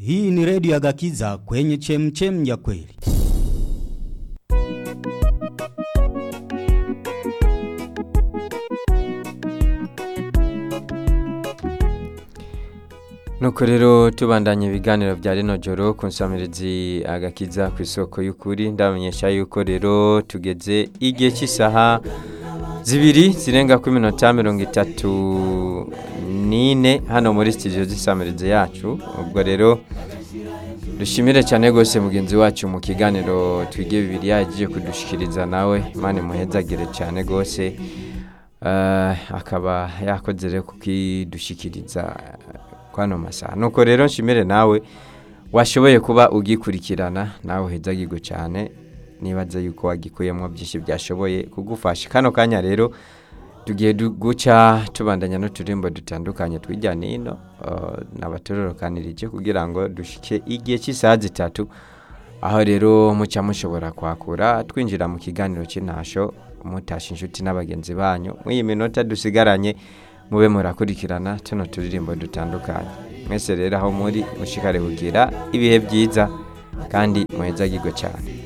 Hii ni redio ya Gakiza kwenye chemchem ya kweli. nuko rero tubandanya ibiganiro bya rino joro ku nsamirizi agakiza ku isoko y'ukuri ndabamenyesha yuko rero tugeze igihe cy'isaha zibiri zirenga ku minota mirongo itatu n'ine hano muri sitidiyo z'isamirizi yacu ubwo rero dushimire cyane rwose mugenzi wacu mu kiganiro twige bibiri yagiye kudushikiriza nawe imana imuhezagire cyane rwose Eh, akaba yakoze rero kukidushikiriza kwano masaha nuko rero nshimire nawe washoboye kuba ugikurikirana nawe uhezagirwe cyane nibaza yuko wagikuyemo byinshi byashoboye kugufasha kano kanya rero tugiye du- guca tubandanya n'uturimbo dutandukanye twijyana hino uh, nabatororokanirije kugira ngo dushike igihe cy'isaha zitatu aho rero muca mushobora kwakura twinjira mu kiganiro cy'intasho mutasha inshuti n'abagenzi banyu mw'iyi minota dusigaranye mube murakurikirana tuno turirimbo dutandukanye mwese rero aho muri mushikare kugira ibihe byiza kandi muhezagirwe cyane